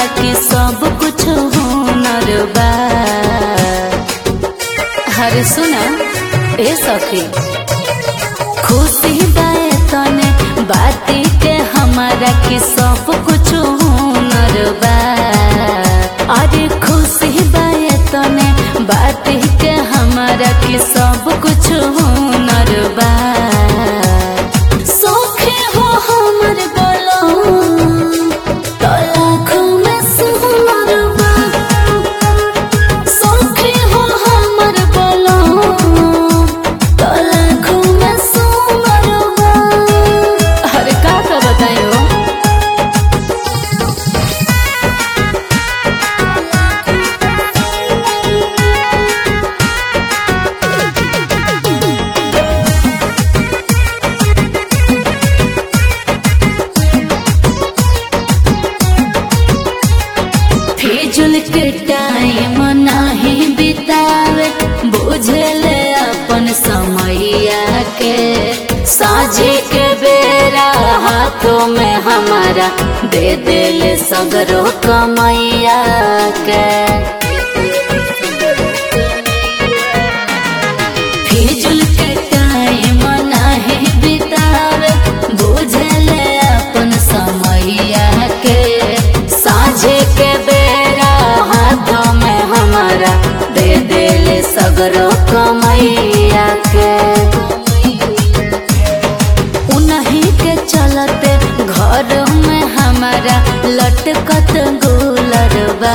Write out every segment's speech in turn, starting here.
के सब कुछ हुनर बा हर सुना ए सखी खुशी बाए तने बाती के हमारा के सब कुछ हुनर बा अरे खुशी बाए तने बाती के हमारा के सब कुछ हुनर बा सौखे हो हमर बोलो तो लाखों में सुनर बा सौखे हो हमर बोलो तो लाखों में सुनर बा अरे का का बतायो फिजुल के टाइम नाही बितावे बुझले अपन समैया के साझे के बेरा हाथों में हमारा दे दिल सगरो कमैया के फिजुल के टाइम नाही बितावे बुझले अपन समैया के साझे के बेरा हाथों में हमारा दे दिल सगरो कमैया के उन्हीं के चलते घर में हमारा लटकत गुलर बा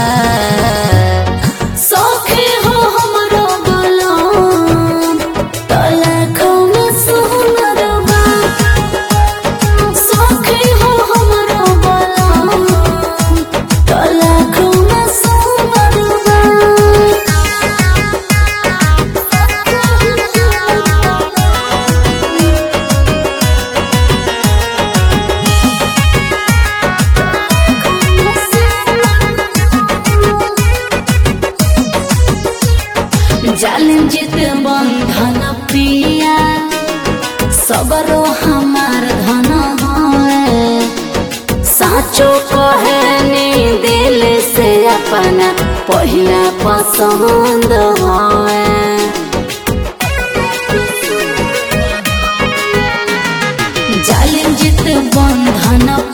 सौखे हो हमरो बोलो तो लाखों में सुनर बा सौखे हो हमरो बोलो तो लाखों में सुनर बा जालिम जित बंधन प्रिया सबरो हमार धन है साचो कहनी दिल से अपना पहिला पसंद है जालिम जित बंधन